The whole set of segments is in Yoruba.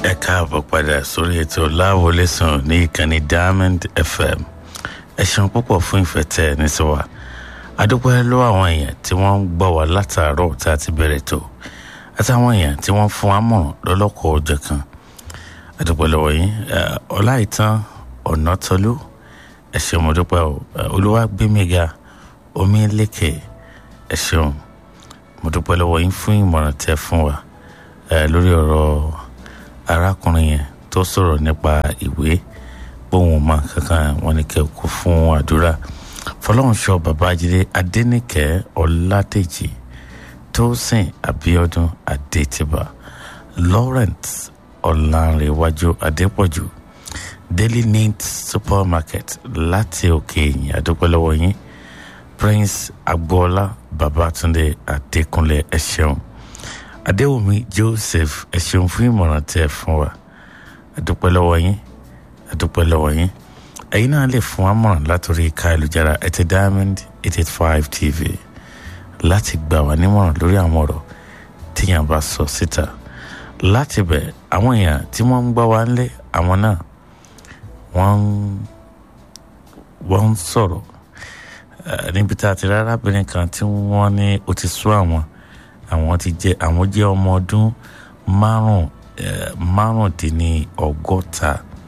ẹ káàbọ̀ padà sórí ètò láwọlé sàn ní ìkànnì diamond fm ẹ ṣeun púpọ̀ fún ìfẹ́ tẹ́ ẹ ní sí wa adúpẹ́ lọ́wọ́ àwọn èèyàn tí wọ́n ń gbọ́ wa látàárọ̀ tá a ti bẹ̀rẹ̀ tó àtàwọn èèyàn tí wọ́n fún wa mọ̀ràn lọ́lọ́kọ̀ ọjọ́ kan adúpẹ́ lọ́wọ́ yín ọláìtàn ọ̀nàtọ́lú ẹ ṣeun mo dúpẹ́ o olúwàgbémiga omi lékè ẹ ṣeun mo dúpẹ́ lọ́wọ́ yín fún ìmọ̀ràn tẹ́ fún wa lórí ọ̀rọ̀ arákùnrin yẹn tó sọ̀rọ̀ nípa ìwé bóun mọ kankan wọn ni kẹ́ kó fún àdúrà fọlọ́runṣọ babájídé adẹ́nìkẹ́ ọ̀làdèjì tósìn abiodun adétìbà lawrence ọ̀làǹrẹ̀wájú adépọ̀jù daily needs supermarket láti òkè èyìn adúpẹ́lọ́wọ́ yín prince agboola babatunde adékúnlé ẹ ṣeun adéwùmí joseph ẹ ṣeun fún ìmọ̀ràn tẹ́ ẹ fún wa adúpẹ́lọ́wọ́ yín adúpẹ́lọ́wọ́ yín ẹ̀yin náà lè fún amọ̀ràn látòrí ìka ìlújára ẹtì diamond eight eight five tv láti gbà wá nímọ̀ràn lórí àwọn ọ̀rọ̀ tíyàn bá sọ síta láti bẹ̀ àwọn èèyàn tí wọ́n ń gbọ́ wá ńlé àwọn náà wọ́n wọ́n ń sọ̀rọ̀ níbi tá a ti rí arábìnrin kan tí wọ́n ní ó ti sú àwọn àwọn ti jẹ́ àwọn jẹ́ ọmọ ọdún márùn márùndínlọ́gọ́ta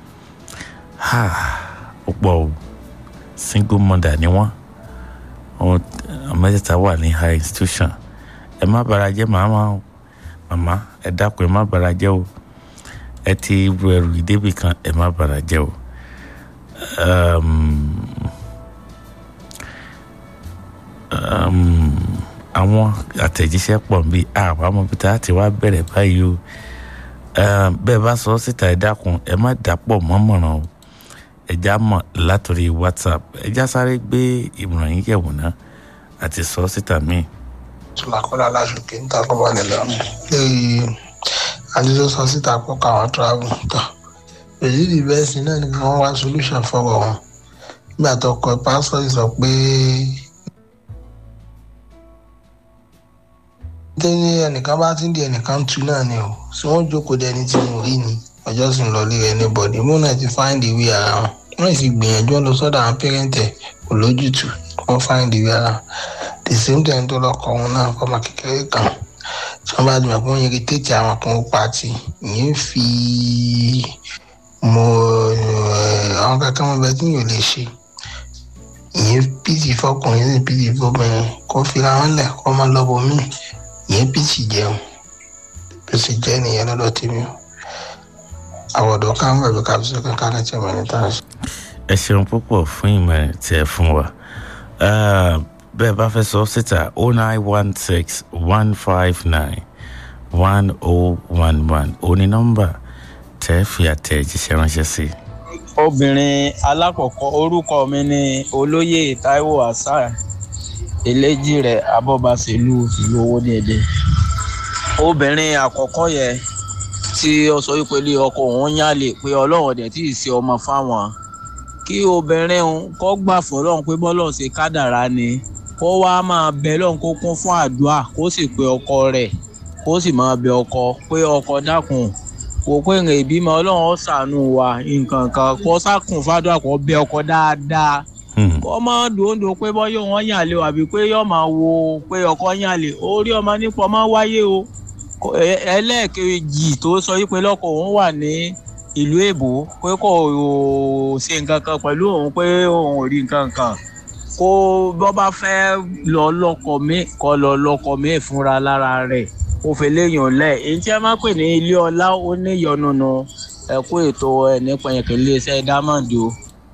ó pọ̀ o single mother ni wọ́n mẹ́tẹ̀ẹ̀ta wà ní high institution ẹ má bara jẹ́ màmá o màmá ẹ dákun ẹ má bara jẹ́ o ẹ ti ru ẹrù ìdébì kan ẹ má bara jẹ́ o. àwọn àtẹ̀jíṣẹ́ pọ̀ bí àwọn amọ̀bìtà ti wá bẹ̀rẹ̀ báyìí o bẹ́ẹ̀ bá sọ síta ẹ dákun ẹ má dàpọ̀ mọ́mọ̀ràn o ẹja mọ̀ látòrí whatsapp ẹja sáré gbé ìmọ̀ràn yín yẹ̀wò náà àti sọ síta míì. tùlàkọ́lá lásùkè níta kọ́ wà nílẹ̀ lórí àdúgbò sọ síta pọ̀ káwọn travel tán èyí rí bẹ́ẹ̀ sí náà ni wọ́n wá solution fọwọ́ wọn nígbà tó kọ pásítọ̀ sọ pé tẹ́ni ẹnìkan bá ti ń di ẹnìkan tu náà ni o tí wọ́n jókòó dẹni tí mo rí ni ọjọ́ sì ń lọ lé ẹni bọ̀dì mú náà ti find the way ara wọn wọ́n sì gbìyànjú ọ lọ sọ́dọ̀ àwọn pẹ́rẹ́ǹtẹ̀ kò lójútùú wọ́n find the way ara the same time tó lọ́kọ̀ wọn náà fọmọ kékeré kan tí wọ́n bá dùn pé wọ́n irritate àwọn kan ó pàtì ìyẹn fi mọ àwọn kankan wọn bẹ tí yóò lè ṣe ìyẹn pìtì fọkùnrin sí pìtì fọbìnrin kó fira wọn lẹ̀ kó má lọ́bọ̀ míì ìyẹn pìtì jẹun bí ó sì jẹ́ nìyẹn lọ́dọ̀ tèmi o àwọn ọ̀dọ́ kan ń bẹ̀rẹ̀ kábíyèsí kankan láti ọmọ ẹni tá a ṣe. ẹ ṣeun púpọ̀ fún ìmọ̀ràn tí ẹ fún wa bẹ́ẹ̀ bá fẹ́ sọ síta oh nine one six one five nine one oh one one òní nọ́mbà tẹ́ fi àtẹ̀jíṣẹ́ ránṣẹ́ sí. obìnrin alákọ̀ọ́kọ́ orúkọ mi ni olóyè taiwo hasan eléjì rẹ̀ abọ́bàṣẹ́lú ìlú owó ní èdè obìnrin àkọ́kọ́ yẹn tí ó sọ wípé ilé ọkọ òun yálè pé ọlọ́run ọ̀dẹ̀ tí ì ṣe ọmọ fáwọn kí obìnrin òun kọ́ gbà fọlọ́run pé bọ́lọ̀ ṣe kádàrá ni kó wá máa bẹ lọ́run kó kún fún àdúrà kó sì pe ọkọ rẹ̀ kó sì máa bẹ ọkọ pé ọkọ dákun kò pé ìrìn ìbímọ ọlọ́run ó ṣàánú wa nǹkan kan kó sákùn fàdúrà kó bẹ ọkọ dáadáa kó má dòńdò pé bọ́yọ̀ wọn yàn lé o àbí pé yọ̀ máa wo pé ọkọ yàn lé orí ọmọ nípa ọmọ wáyé o ẹlẹ́ẹ̀kejì tó sọ wípé lọ́kọ̀ òun wà ní ìlú èbó pé kò ṣe nǹkan kan pẹ̀lú òun pé òun ò rí nǹkan kan kó bọ́ bá fẹ́ lọ lọ́kọ̀ mi kọ́ lọ lọ́kọ̀ mi fúnra lára rẹ̀ kó fẹ́ léèyàn lẹ̀ èyí tí a máa pè ní ilé ọlá ó ní ìyọnùnú ẹ̀kú ètò ẹ̀ nípa ẹ̀kẹ́ iléeṣẹ́ diamond o.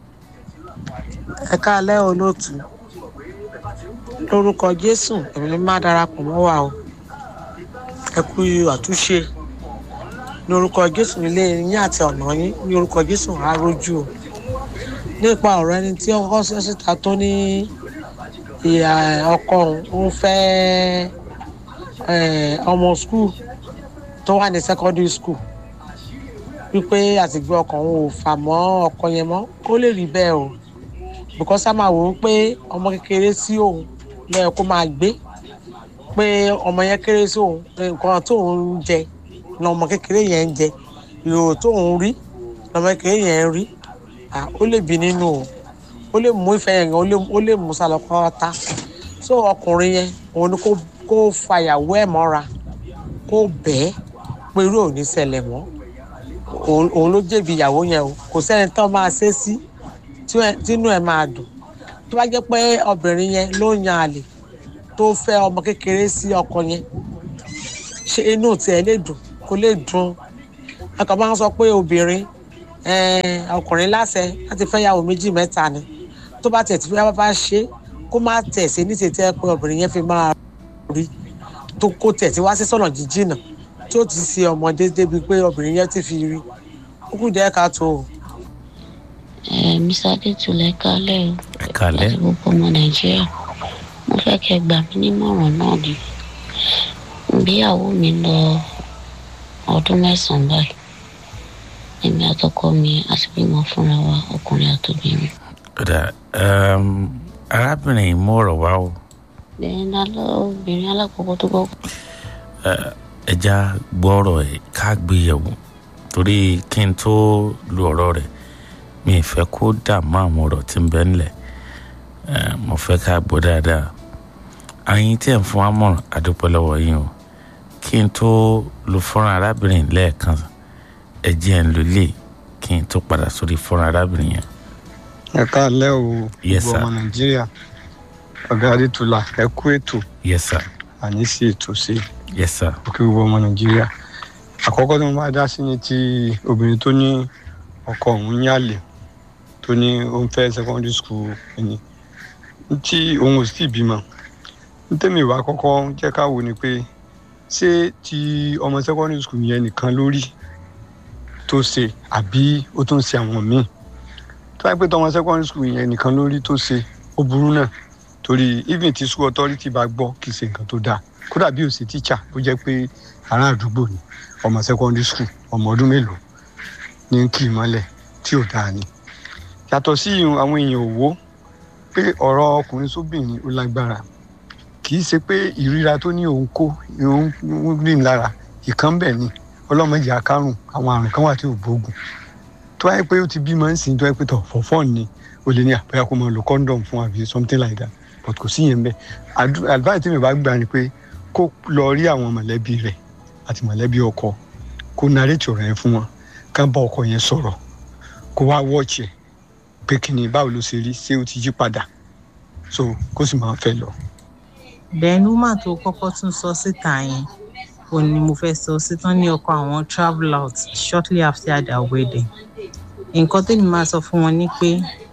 ẹ káalẹ́ olóòtú lórúkọ jésù èmi ni má darapọ̀ mọ́ wa o ẹ kú àtúnṣe ní orúkọ jésù nílé yín àti ọ̀nà yín ní orúkọ jésù arójú o nípa ọ̀rọ̀ ẹni tí ọkọ ṣe síta tó ní ìyá ọkọ òun fẹ́ ọmọ skul tó wà ní secondary school wípé àtìgbé ọkàn òun ò fà mọ́ ọkọ yẹn mọ́ kó lè rí bẹ́ẹ̀ o because a máa wò ó pé ọmọ kékeré sí òun lọ́yẹ̀ kó máa gbé pé ọmọ yẹn kéré sí òun nǹkan tó ń jẹ ní ọmọ kékeré yẹn ń jẹ ìhòòhò tó ń rí lọmọ kékeré yẹn ń rí ah, ó lè bí nínú o ó lè mú ìfẹ́ yẹn gan ó lè- ó lè mú sálọ pátá so ọkùnrin yẹn òun ni kó kó fàyàwó ẹ̀ mọ́ra kó bẹ́ẹ̀ pé irú ò ní ṣẹlẹ̀ mọ́ òun òun ló jẹ̀bi ìyàwó yẹn o kò sẹ́ni tó máa ṣe sí tí ẹ- tínú ẹ̀ máa dùn tó bá jẹ́ pé obìnrin yẹn ló ń yan àlè tó fẹ́ ọmọ kékeré sí ọkọ yẹn ṣe inú tiẹ̀ lè dùn kó lè dùn ọkọ̀ máa ń sọ pé obìnrin eh, ọkùnrin láṣẹ láti fẹ́ yàwó méjì mẹ́ta ni tó bá tẹ̀ tí fẹ́ bá ṣe é, kó má tẹ̀ sí ní tètè pé obìnrin yẹn fi máa rí tó kó tẹ̀ tí wá sí sọ̀nà jíjìnà tí ó ti ṣe ọmọdé débi pé obìnrin yẹn ti fi rí ó kù díẹ̀ ká tó o. ẹ mr adétúlẹ̀ kálẹ̀ o ẹ kálẹ́ àti gbogbo ọmọ nàìjíríà mo fẹ́ kẹ́ gbà mí nímọ̀ràn náà ni ìgbéyàwó mi lọ ọdún mẹ́sàn-án báyìí èmi àtọkọ mi àti bímọ fúnra wa ọkùnrin àtòbìnrin ọ̀dà um, arábìnrin yìí mú ọ̀rọ̀ wá o bẹ́ẹ̀ ni alọ́ obìnrin alákọ̀ọ́kọ́ tó kọ́kọ́ ẹja gbọ́rọ̀ ẹ̀ ká gbé yẹ̀wò torí kí n tó lu ọ̀rọ̀ rẹ̀ mi ì fẹ́ kó dààmú àwọn ọ̀rọ̀ tí ń bẹ ńlẹ̀ Eh, mo fẹ́ ká gbọ́ dáadáa àyìn tí ẹ̀ ń fún wa mọ̀ràn àdúpẹ́ lọ́wọ́ yín o kí n tó lu fọ́nrán arábìnrin lẹ́ẹ̀kan ẹ jẹ́ ń lu lè kí n tó padà sórí fọ́nrán arábìnrin yẹn. ẹ káàlẹ́ o Yes, gbogbo sir. ọmọ nàìjíríà ọ̀gá adétúlà ẹ kú ètò yes sir àní sí ètò sí yes sir òkè gbogbo ọmọ nàìjíríà àkọ́kọ́ tí mo máa dá sí ni ti obìnrin tó ní ọkọ òun ní àlè tó ní ó ń fẹ́ secondary school ẹni tí òun ò sì bímọ nítẹ̀mí ìwà àkọ́kọ́ jẹ́ ká wò ni pé ṣé ti ọmọ secondary school yẹn nìkan lórí tó ṣe àbí ó tún ṣe àwọn míì tó wáyé pé tọmọ secondary school yẹn nìkan lórí tó ṣe ó burú náà torí even tí school authority bá gbọ́ kì í ṣe nǹkan tó dáa kódà bí ó ṣe teacher ó jẹ́ pé ará àdúgbò ni ọmọ secondary school ọmọ ọdún mélòó ní kì í mọ́lẹ̀ tí ò dáa ni yàtọ̀ sí ìyún àwọn èèyàn ò wó pé ọ̀rọ̀ ọkùnrin sóbìnrin ó lágbára kì í ṣe pé ìríra tó ní òun kó òun rìn lára ìkan bẹ̀ ni ọlọ́mọdé àkárùn àwọn àrùn kan wà tí ò gbóògùn tó wáyé pé ó ti bímọ ń sìn tó wáyé pé tọ̀ for fun ni o lè ní àpẹẹrẹ kó máa lo condom fún àbí something like that but kò sí yẹn bẹ́ẹ̀ Adu- advice tí mi bá gbà ni pé kó lọ rí àwọn mọ̀lẹ́bí rẹ̀ àti mọ̀lẹ́bí ọkọ kó narrate ọ̀rọ̀ yẹn fún wọn ká bá ọkọ yẹn sọ̀rọ̀ kó wá watch ẹ̀ pé kí ni báwo ló ṣe rí ṣé ó ti yí padà so kó sì máa fẹ́ lọ. then woman tó kọ́kọ́ tún sọ síta yẹn òun ni mo fẹ́ sọ sí tán ní ọkọ àwọn travel out shortly after their wedding nǹkan tẹ́mi máa sọ fún wọn ni pé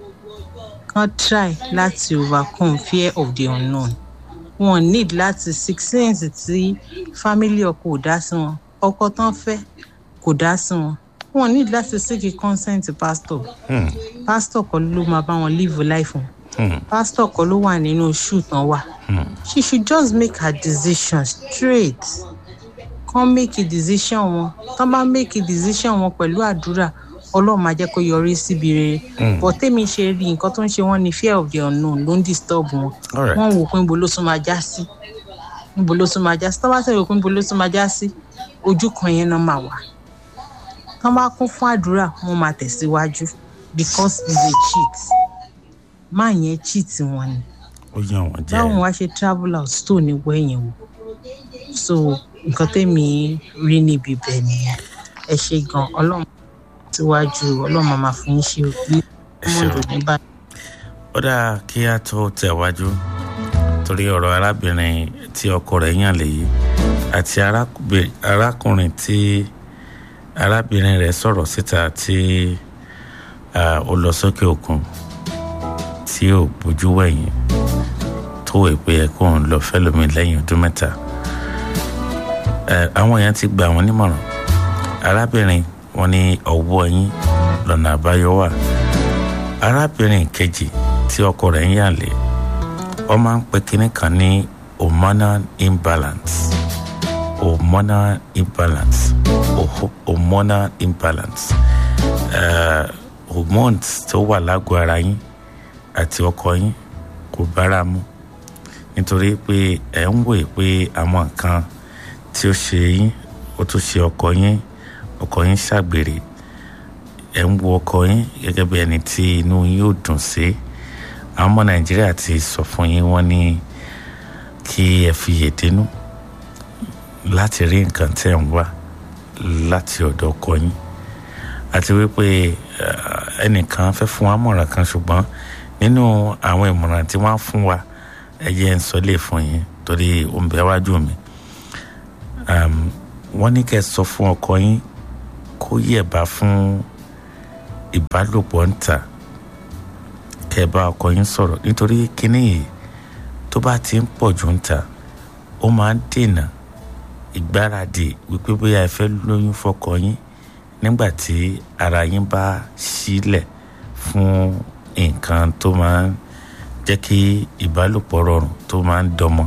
kán try láti overcome fear of the unknown wọn need láti six sense tí family ọkọ ò dá sí wọn ọkọ tán fẹ́ kò dá sí wọn wọn need láti seek consent pastor Hmm. pastor kọ́ ló máa bá wọn live life wọn Hmm. pastor kọ́ ló wà nínú shoe tán wà Hmm. she should just make her decision straight kán make a decision wọn tán bá make a decision wọn pẹ̀lú àdúrà ọlọ́run máa jẹ́ kó yọrí síbi rere Mm. but tèmi ṣe rí nǹkan tó ń ṣe wọ́n ní fear of the unknown ló ń disturb wọn all right wọ́n wò pé níbo ló tún máa já sí níbo ló tún máa já sí tán bá sọ̀rọ̀ pé níbo ló tún máa já sí ojú kan yẹn náà máa wà tán bá kún fún àdúrà wọ́n máa tẹ̀síwájú because he's a cheat máa yẹn cheat wọn ni ó yàn wọ́n jẹ́ báwọn wá ṣe travel out tó ní wẹ̀yìn o so nǹkan tẹ́mi rí níbi ibẹ̀ nìyẹn ẹ ṣe gan ọlọ́run síwájú ọlọ́run máa fún yín ṣe òbí ọmọ ṣeun. ìròyìn bá ó dáa kí a tó tẹ̀wájú torí ọ̀rọ̀ arábìnrin tí ọkọ rẹ̀ yàn lèyí àti arákùnrin- arákùnrin tí arábìnrin rẹ̀ sọ̀rọ̀ síta tí ah, ó lọ sókè òkun tí ò bójú wẹ̀yìn tó wẹ̀ pé ẹ kó òun lọ fẹ́lómi lẹ́yìn ọdún mẹ́ta Eh, àwọn èèyàn ti gba àwọn nímọ̀ràn arábìnrin wọn ní ọwọ́ yín lọ́nà àbáyọ wà arábìnrin kejì tí ọkọ rẹ̀ ń yàlé wọ́n máa ń pe kinní kan ní hormonal imbalance hormonal imbalance Oho- hormonal imbalance uh, hormones tó wà lágọ̀ọ́ ara yín àti ọkọ yín kò bára mu nítorí pé ẹ̀ ń wòye pé àwọn nǹkan tí ó ṣe yín ó tún ṣe ọkọ yín ọkọ yín ṣàgbèrè ẹ̀ ń wo ọkọ yín gẹ́gẹ́ bí ẹni tí inú yín ò dùn sí àwọn ọmọ nàìjíríà ti sọ fún yín wọ́n ní kí ẹ fi yèdénú láti rí nǹkan tẹ̀ ń wá láti ọ̀dọ̀ ọkọ yín àti wípé ẹnìkan fẹ́ fún wa mọ̀ràn kan ṣùgbọ́n nínú àwọn ìmọ̀ràn tí wọ́n á fún wa ẹ̀yẹ ń sọ lè fún yín torí ó ń bẹ wájú mi wọ́n ní kẹ́ ẹ sọ fún ọkọ yín kó yẹ̀bá fún ìbálòpọ̀ ń tà kẹ́ ẹ bá ọkọ yín sọ̀rọ̀ nítorí kíní yìí tó bá ti ń pọ̀ jù ń tà ó máa ń dènà ìgbáradì wípé bóyá ẹ fẹ́ lóyún fọkọ yín nígbà tí ara yín bá sílẹ̀ fún nǹkan tó máa ń jẹ́ kí ìbálòpọ̀ rọrùn tó máa ń dọmọ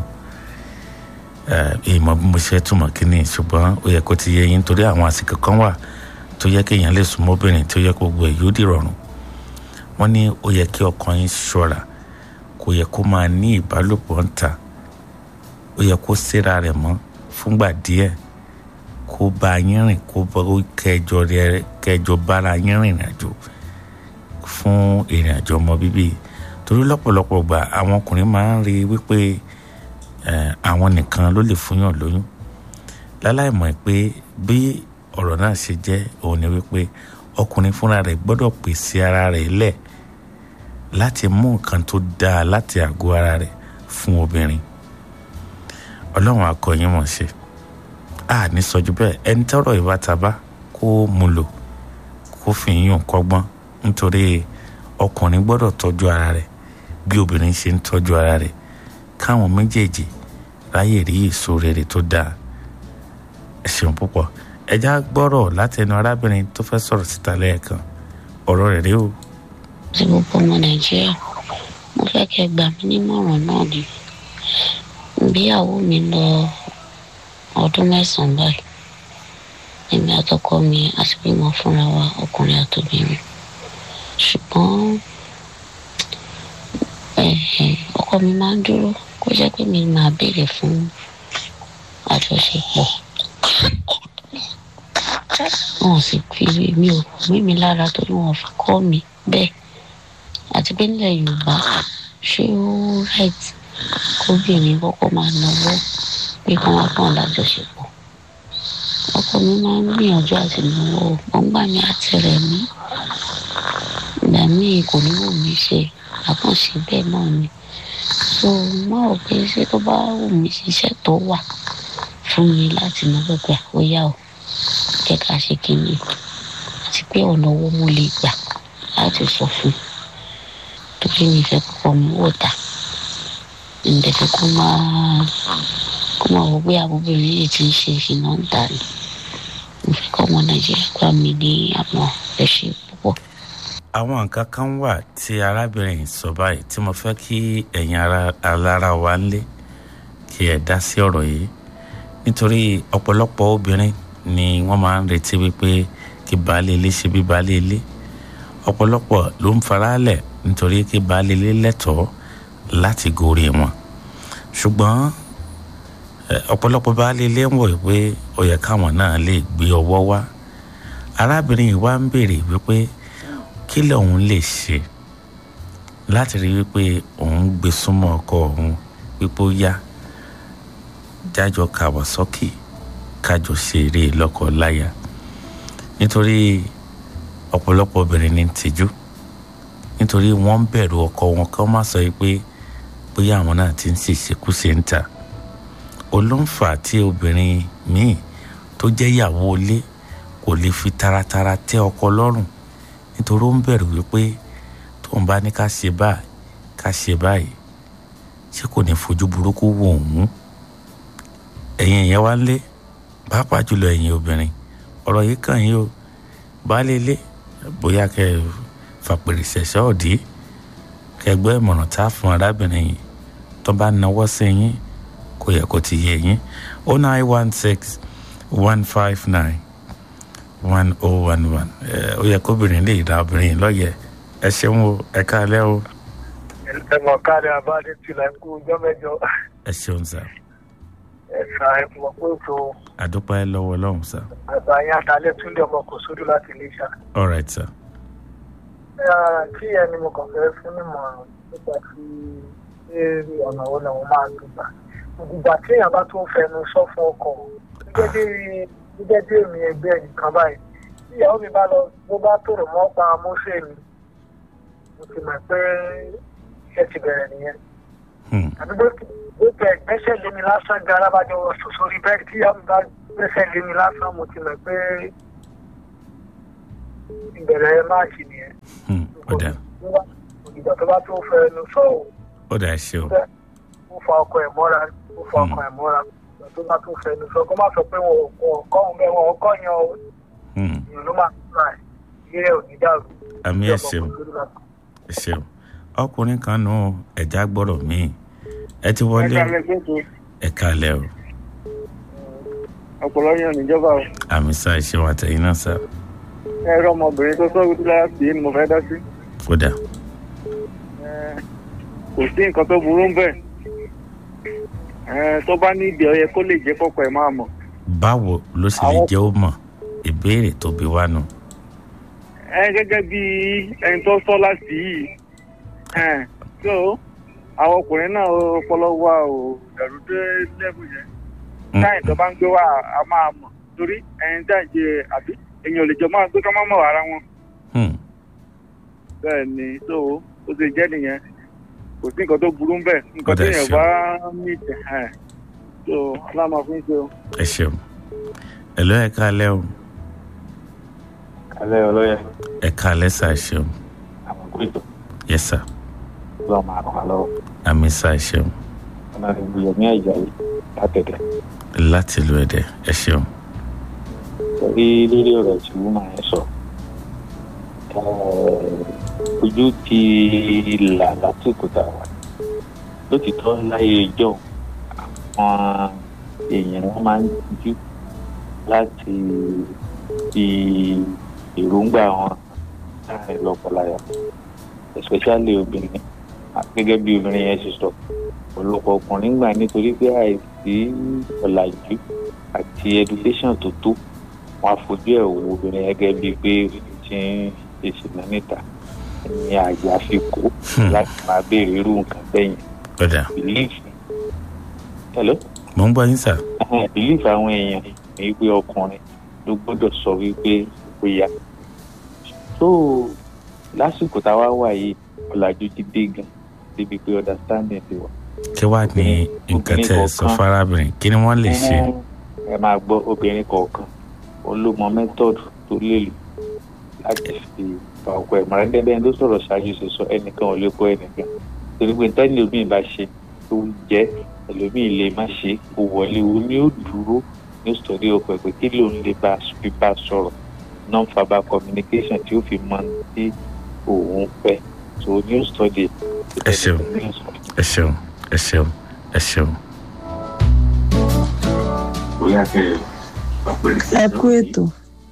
ìmọ̀ bí mo ṣe túmọ̀ kínní ṣùgbọ́n ó yẹ kó ti yé yín torí àwọn àsìkò kan wà tó yẹ kí èèyàn lè súnmọ́ obìnrin tó yẹ kó gbogbo ẹ̀ yóò di rọrùn wọ́n ní ó yẹ kí ọkàn yín ṣọ́ra kò yẹ kó máa ní ìbálòpọ̀ ń ta ó yẹ kó síra rẹ̀ mọ́ fúngbà díẹ̀ kó bá yín rìn kó kẹjọ rẹ kẹjọ bára yín rìn àjò fún ìrìn àjò ọmọ bíbí torí lọ́pọ̀lọpọ̀ gbà àwọn ọkùnrin máa ń rí wípé àwọn nìkan ló lè fúnyàn lóyún láláìmọ̀ pé bí ọ̀rọ̀ náà ṣe jẹ́ òun ni wípé ọkùnrin fúnra rẹ̀ gbọ́dọ̀ pèsè ara rẹ̀ lẹ̀ láti mú nǹkan tó dáa láti àgọ́ ara rẹ̀ fún obìnrin ọlọ́run akọyin mọ̀ ṣe a ní sọjú bẹ́ẹ̀ ẹni tọ́rọ̀ ìbátaba kó mu lò kó fi yún kọ́gbọ́n nítorí ọkùnrin gbọ́dọ̀ tọ́jú ara rẹ̀ bí obìnrin ṣe ń tọ́jú ara rẹ̀ káwọn méjèèjì ráyè rí èso rere tó dáa ẹ ṣeun púpọ̀ ẹja gbọ́rọ̀ látẹnu arábìnrin tó fẹ́ sọ̀rọ̀ síta lẹ́ẹ̀kan ọ̀rọ̀ rẹ̀ rí o. sí gbogbo ọmọ nàìjíríà mo fẹ́ kẹ́ gbà mí nímọ̀ràn náà ni ìgbéyàwó mi lọ ọdún mẹ́sàn-án báyìí èmi àtọkọ mi àti bímọ fúnra wa ọkùnrin àtòbìnrin ṣùgbọ́n ọkọ mi máa ń dúró kó jẹ́ pé mi máa béèrè fún àjọṣepọ̀ wọn sì fi mi ò mí mi lára torí wọn fi kọ́ mi bẹ́ẹ̀ àti pé nílẹ̀ yorùbá ṣé ó right kóbìnrin kọ́kọ́ máa náwó pé kí wọ́n kàn lájọṣepọ̀ ọkọ mi máa ń gbìyànjú àti náwó gbọ́ngbà mi àti rẹ̀ mí ìgbà míì kò ní wù mí ṣe àkànṣe bẹ́ẹ̀ náà ni so mo rò pé ṣé tó bá wù mí ṣiṣẹ́ tó wà fún mi láti náwó gbà ó yá o jẹ́ ká ṣe kínní àti pé ọ̀nà owó mo lè gbà láti sọ fún torí mi fẹ́ kọ́kọ́ mi wò dá ǹdẹ̀fẹ́ kó máa kó máa wọ pé àbúbìnrin yìí ti ń ṣe ìṣìnà ń tà ní mo fẹ́ kọ́ ọmọ nàìjíríà gbà mí ní àmọ́ ẹ ṣe púpọ̀. àwọn nǹkan kan wà tí arábìnrin sọ báyìí tí mo fẹ́ kí ẹ̀yin alára wa ń lé kí ẹ dá sí ọ̀rọ̀ yìí nítorí ọ̀pọ̀lọpọ̀ obìnrin ni wọ́n máa ń retí wípé kí baálé ilé ṣe bí baálé ilé ọ̀pọ̀lọpọ̀ ló ń faralẹ̀ nítorí kí baálé ilé lẹ́tọ̀ọ́ láti gorí wọn ṣùgbọ́n ọ̀pọ̀lọpọ̀ baálé ilé ń wọ̀ pé ó yẹ káwọn náà lè gbé ọwọ́ wá arábìnrin yìí wá ń béèrè wípé kí lòun lè ṣe láti rí wípé òun gbé súnmọ́ ọkọ òun wípé ó yá jájọ kàwọ́sọ́kì kájọ ṣeré lọ́kọ láya nítorí ọ̀pọ̀lọpọ̀ obìnrin ní tìjú nítorí wọ́n ń bẹ̀rù ọkọ wọn kí wọ́n má sọ pé bóyá àwọn náà ti ń ṣèṣekúṣe ń ta olóńfà tí obìnrin míì tó jẹ́ ìyàwó ilé kò lè fi taratara tẹ́ ọkọ lọ́rùn nítorí ó ń bẹ̀rù wípé tóun bá ní ká ṣe báyìí ká ṣe báyìí ṣé kò ní fojú burúkú wò òun ẹ̀yin ìyẹn wá ń lé pàápàá jùlọ ẹ̀yin obìnrin ọ̀rọ̀ yìí kàn yín o baálé ilé bóyá kẹ fàpèrè ṣẹ̀ṣẹ̀ ọ̀dí kẹgbẹ́ ìmọ̀ràn tá a fún arábìnrin yìí tó bá nawọ́ sí yín kò yẹ kó ti yé yín o nine one six one five nine one oh one one ó yẹ kóbìnrin lè ra obìnrin lọ́yẹ̀ ẹ ṣeun o ẹ káalẹ́ o. ẹ mọ̀ káàdì abáde tìlà ń kú ọjọ́ mẹ́jọ. ẹ ṣeun sá. ẹ̀ka ẹ̀kọ́ pé ètò àdúpẹ́ lọ́wọ́ ọlọ́run sá àgbà yẹn àtàlẹ́ túnde ọmọ kò sódù láti iléṣà. all right sir kí ẹni mo kàn fẹ́ fún ìmọ̀ràn nípa tí eré ọ̀nà wo làwọn máa ń gbà. ìgbà tí èèyàn bá tó ń fẹnu sọ fún ọkọ̀ gẹ́gẹ́ bí gẹ́gẹ́ bí èmi ẹgbẹ́ nìkan báyìí tí ìyàwó mi bá lọ bó bá tòrò mọ́ pa mọ́sẹ̀ mi mo ti mọ̀ pé iṣẹ́ ti bẹ̀rẹ̀ nìyẹn. Hmm. àbí bó bó tẹ gbẹ́sẹ̀ lé mi lásán gan alábàjọ sórí bẹ́ẹ̀ tí ìyàwó mi bá gbẹ́sẹ̀ lé mi lásán mo ti mọ̀ pé ìbẹ̀rẹ̀ máàkì nìyẹn. Hmm. ó dà ìgbà tó bá tó fẹnu sọ̀rọ̀ ó dà ṣe o ó fa ọkọ ẹ̀ mọ́ra ó fa ọkọ ẹ̀ mọ́ra ìgbà tó bá tó fẹnu sọ kó má sọ pé wọn ò kọ́ òun bẹ́ẹ̀ wọn ò kọ́ yan o Hmm. èèyàn ló máa ń ra ẹ̀ ilé ẹ̀ ò ní dàrú. àmì ẹ ṣeun ẹ ṣeun ọkùnrin kan nù ẹ̀já gbọ́dọ̀ míì ẹ ti wọlé o ẹ kalẹ̀ o ọpọlọ yàn níjọba o àmì sá ìṣeun àtẹ̀yìn náà sá ẹ̀rọ ọmọbìnrin tó sọ̀rọ̀ tó lára sí ni mo fẹ́ dá sí. ó dà kò sí nǹkan tó burú ń bẹ̀ tó bá ní ìdí ọyẹ kó lè jẹ́ kọ́kọ́ ẹ̀ máa mọ̀. báwo ló sì lè Àwọn- jẹ́ ó mọ̀ ìbéèrè tó bí wá nù ẹ gẹ́gẹ́ bí ẹni tó sọ láti yìí ẹ so àwọn ọkùnrin náà ọpọlọ wa ò dẹrù dé lẹ́bù yẹn Hmm. táyìn tó bá ń gbé wa a máa mọ̀ torí ẹni tá à ń jẹ àbí èèyàn ò lè jọ máa gbé ká má mọ̀ ara wọn Hmm. bẹ́ẹ̀ ni so ó ṣe jẹ́ nìyẹn kò sí nǹkan tó burú ń bẹ̀ nǹkan Ọ̀dà tó yẹn ṣeun. bá ní ìtẹ̀ ẹ̀ so aláàmà fún ṣe o. ẹ ṣeun ẹ lọ́ ẹ kalẹ̀ o alẹ́ ọlọ́yẹ ẹ kalẹ̀ sá ẹ ṣeun àwọn kúrìtò yẹ sá lọ́ọ́ máa ràn án lọ́wọ́ àmì sá ẹ ṣeun ọ̀nà ìgbìyànjú ní àjàyè látẹ̀tẹ̀ láti lu ẹ̀dẹ̀ ẹ ṣeun torí lórí ọ̀rọ̀ tí wọ́n máa ń sọ eh, ojú ti là lásìkò tá a wà lótìtọ́ láyé ìjọ àwọn èèyàn wọn máa ń jú láti fi èròǹgbà wọn láàrin lọ́kọláya especially obìnrin gẹ́gẹ́ bí obìnrin yẹn ṣe sọ ọ̀pọ̀lọpọ̀ ọkùnrin gbà nítorí pé àìsí ọ̀làjú àti education tó tó wọn àfojú ẹ̀ wo obìnrin gẹ́gẹ́ bíi pé ó ti ń ṣe ìṣìnà níta ní àyà fi kó láti máa béèrè irú nǹkan bẹ́yìn ó dà belief hello mò ń gbọ́ yín sá Ẹhẹ́n, belief àwọn èèyàn ní pé ọkùnrin ló gbọ́dọ̀ sọ wípé ó yá so lásìkò táwa wà yìí ọ̀làjú ti dé gan débi pé understanding ti wà. kí wàá ní nǹkan tẹ ẹ sọ fárábìnrin kí ni wọ́n lè ṣe Ẹhẹ́n, ẹ máa gbọ́ obìnrin kọ̀ọ̀kan ó ló mọ method tó lè lò láti fi fa ọkọ ẹ̀ mọ̀rẹ́ dẹ́dẹ́ ló sọ̀rọ̀ ṣáájú ṣe sọ ẹnìkan ò lè kọ́ ẹnìkan torí pé tẹ́lẹ̀ omi bá ṣe tó jẹ́ ẹlòmíì lè má ṣe kó wọlé o ní ó dúró ní ó sọ̀rí ọkọ ẹ̀ pé kí ló ń lè bá fi bá sọ̀rọ̀ non-verbal communication tí ó fi mọ tí òun fẹ́ so ní ó sọ̀rí ẹ ṣeun ẹ ṣeun ẹ ṣeun ẹ ṣeun. bóyá kẹ́ ẹ ẹ kú ètò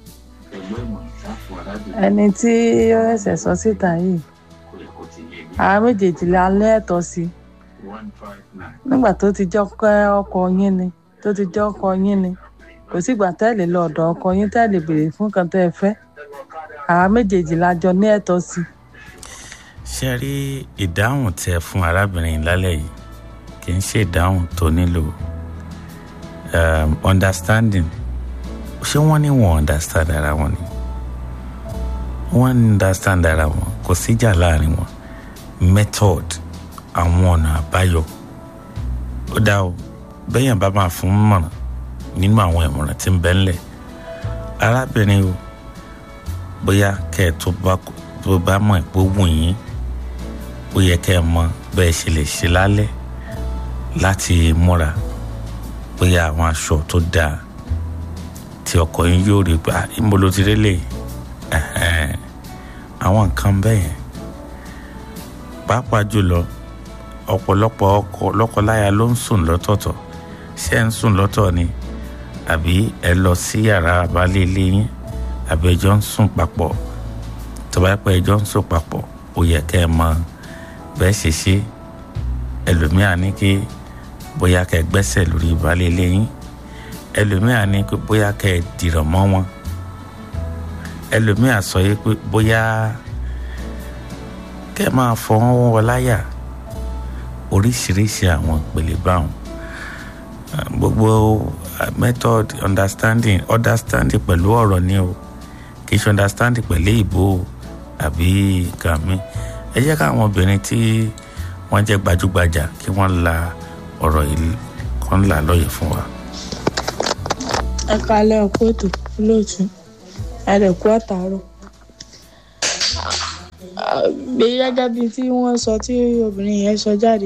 ẹni tí ó ṣẹ̀ṣẹ̀ sọ síta yìí àwọn méjèèjì la lẹ́ẹ̀tọ́ sí nígbà tó ti jọ́ kẹ́ ọkọ yín ni tó ti jọ́ ọkọ yín ni kò sígbà tẹ́lẹ̀ lọ ọ̀dọ̀ ọkọ yín tẹ́lẹ̀ béèrè fún kan tẹ́ ẹ fẹ́ àwọn méjèèjì la jọ ní ẹ̀tọ́ sí. ṣe rí ìdáhùn tẹ fún arábìnrin lálẹ́ yìí kì í ṣe ìdáhùn tó nílò um, understanding ṣé wọ́n ní wọ́n understand ara wọn ni wọ́n understand ara wọn kò síjà láàrin wọn method àwọn ọ̀nà àbáyọ ó dá o bẹ́yàn bá máa fún mọ̀ràn nínú àwọn ìmọ̀ràn tí ń bẹ ńlẹ̀ arábìnrin o bóyá kẹ́ ẹ̀ tó bá tó bá mọ̀ ẹ̀ pé ó wù yín ó yẹ kẹ́ ẹ mọ bẹ́ẹ̀ ṣe lè ṣe lálẹ́ láti múra bóyá àwọn aṣọ tó dáa tí ọkọ yín yóò rí gbà níbo ló ti rélé ẹ̀hẹ́n. àwọn nǹkan bẹ́ẹ̀ yẹn pàápàá jùlọ ọ̀pọ̀lọpọ̀ ọkọ lọ́kọláya ló ń sùn lọ́tọ̀ọ̀tọ̀ ṣé ẹ̀ ń sùn lọ́tọ̀ ni àbí ẹ lọ sí yàrá àbálẹ̀ ilé yín àbí ẹjọ́ ń sùn papọ̀ tó bá pẹ́ ẹjọ́ ń sùn papọ̀ ó yẹ kẹ́ ẹ mọ bẹ́ẹ̀ ṣe ṣe ẹlòmíà ní kí bóyá kẹ́ ẹ gbẹ́sẹ̀ lórí ìbálẹ̀ ilé yín ẹlòmíà ní pé bóyá kẹ́ ẹ dìrọ̀ mọ́ wọn ẹlòmíà sọ yìí pé bóyá kẹ́ ẹ máa fọ wọn wọ láyà oríṣiríṣi àwọn ìpele báwọn gbogbo method understanding understanding pẹ̀lú ọ̀rọ̀ ni o kì í ṣe understanding pẹ̀lú ìbò àbí nǹkan mi ẹ jẹ́ káwọn obìnrin tí wọ́n jẹ́ gbajúgbajà kí wọ́n la ọ̀rọ̀ yìí kan là lọ́yẹ̀ fún wa. ẹ kalẹ̀ ọ̀pọ̀ ètò olóòtú ẹ̀rẹ̀kú àtàárọ̀ gbé gẹ́gẹ́ bíi tí wọ́n sọ tí obìnrin yẹn sọ jáde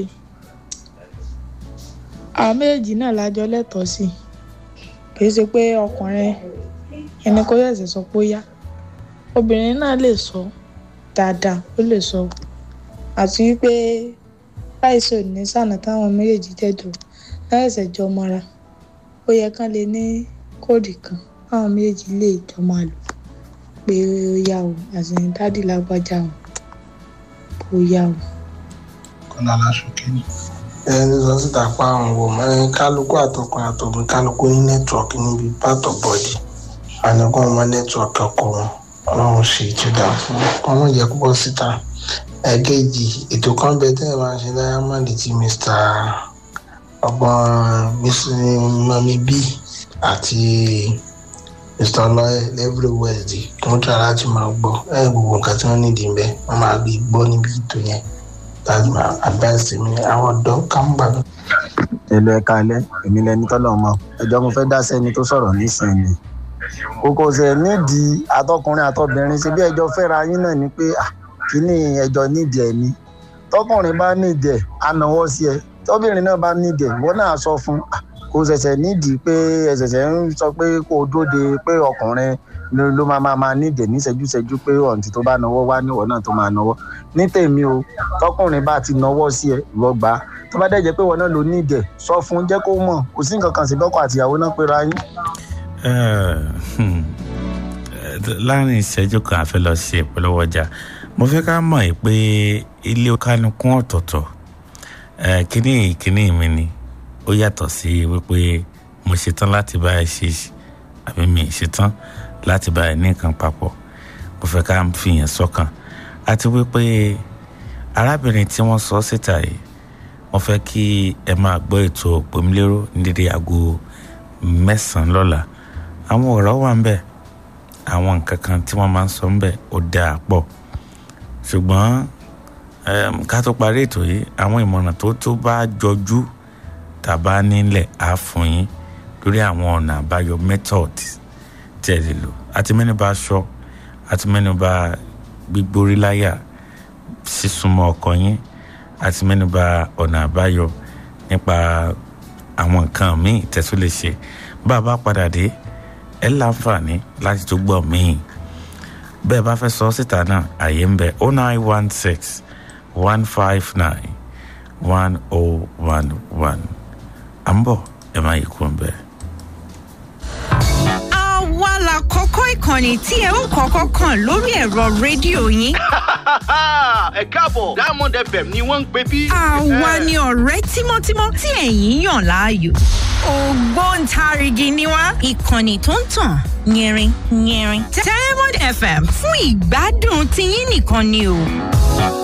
àwọn méjèèjì náà lájọ lẹ́tọ̀ọ́ sí kì í ṣe pé ọkùnrin ẹni kó ṣẹ̀ṣẹ̀ sọ pé ó yá obìnrin náà lè sọ dáadáa ó lè sọ àti wípé láìsí òní sànà táwọn méjèèjì jẹjọ láìsẹ̀ jọ mọ́ra ó yẹ kán lè ní kóòdì kan táwọn méjèèjì lè jọ máa lò pé ó yá o àsìyàn dádì lágbájá o ó yá o. kọ́lá aláṣọkẹ́ ni. ẹni sọ síta pa àwọn wò mọ́ kálukú àtọkùn àtọkùn kálukú ní nẹ́tíwọ̀kì níbi pátọ̀ bọ́ọ̀dì àníkún ọmọ nẹ́tíwọ̀kì ọkọ̀ wọn ọlọ́run ṣe ìtúdà fún ọmọ jẹ́ púpọ̀ síta ẹ̀ẹ́kejì ètò kan bẹ tẹ́ ẹ̀ máa ń ṣe diamond ti mr ọgbọ́n mami b àti mr ọlọ́yẹ every wednesday kí wọ́n try láti máa gbọ́ ẹ̀ gbogbo nǹkan tí wọ́n nídìí bẹ́ẹ̀ wọ́n máa gbé gbọ́ níbi ètò yẹn láti máa advice mi àwọn ọ̀dọ́ kámúgbàgbọ́. èlò ẹ̀ka alẹ́ èmi lẹni tọ́lọ̀ mọ́ ẹjọ́ mo fẹ́ dá sẹ́ni tó sọ̀rọ̀ nísìnyí kókó ṣe nídìí àtọkùnrin àtọbìnrin ṣe bí ẹjọ́ fẹ́ra yín náà ni pé kíní ẹjọ́ nídìí ẹ̀ ni tọkùnrin bá nídìí ẹ̀ á náwó sí ẹ tọbìnrin náà bá nídìí ẹ̀ ìwọ náà sọ fún kò ṣẹ̀ṣẹ̀ nídìí pé ẹ̀ṣẹ̀ṣẹ̀ ń sọ pé kó o dóde pé ọkùnrin ló máa máa máa nídìí ẹ̀ ní ṣẹ́jú-ṣẹ́jú pé ọ̀ǹtí tó bá náwó wá níwọ̀ náà tó máa náwó ní tèmi o tọkùnrin bá ti náwó sí ẹ ìwọ gbà á tó bá dẹ̀ jẹ́ pé ìwọ náà ló nídìí ẹ̀ sọ fún jẹ́ kó mọ̀ kò sí nǹkan kan sí bọ́kọ àtìyàwó náà péra yín láàrin ìṣẹ́jú kan àfẹ́ lọ sí ìpolówó ọjà mo fẹ́ ká mọ̀ ẹ́ pé ilé kánukún ọ̀tọ̀ọ̀tọ̀ kíní kíní mi ni ó yàtọ̀ sí wípé mo ṣetán láti bá ẹ ṣe àbí mi ṣetán láti bá ẹ ní nǹkan papọ̀ mo fẹ́ ká fi yẹn sọ́kàn àti wípé arábìnrin tí wọ́n sọ síta yìí mo fẹ́ kí ẹ máa gbọ́ ètò òpómúlérò ní dédé aago mẹ́sàn-án lọ́la àwọn ọ̀rọ̀ wà ń bẹ̀ àwọn nǹkan kan tí wọ́n máa ń sọ ń bẹ̀ ó dáa pọ̀ ṣùgbọ́n ká tó parí ètò yìí àwọn ìmọ̀ràn tó tó bá jọjú tàbá nílẹ̀ á fún yín lórí àwọn ọ̀nà àbáyọ method tí ẹ lè lò àti mẹ́nuba aṣọ àti mẹ́nuba gbígbórí láyà sísúnmọ́ ọkọ yín àti mẹ́nuba ọ̀nà àbáyọ nípa àwọn nǹkan míì tẹ́tù lè ṣe bá a bá padà dé ẹ láǹfààní láti tó gbọ́ míì bẹ́ẹ̀ bá fẹ́ sọ síta náà àyè ń bẹ oh nine one six one five nine one oh one one à ń bọ̀ ẹ má yí kú ń bẹ́ẹ̀ àwa la kọ́kọ́ ìkànnì tí ẹ ó kọ́kọ́ kàn lórí ẹ̀rọ rédíò yín. ẹ káàbọ̀ diamond fm ni wọ́n ń pè bí. àwa ni ọ̀rẹ́ tímọ́tímọ́ tí ẹ̀yin yàn láàyò. ògbóǹtarìgì ni wá ìkànnì tó ń tàn yẹrin yẹrin. diamond fm fún ìgbádùn tiyín nìkan ni o.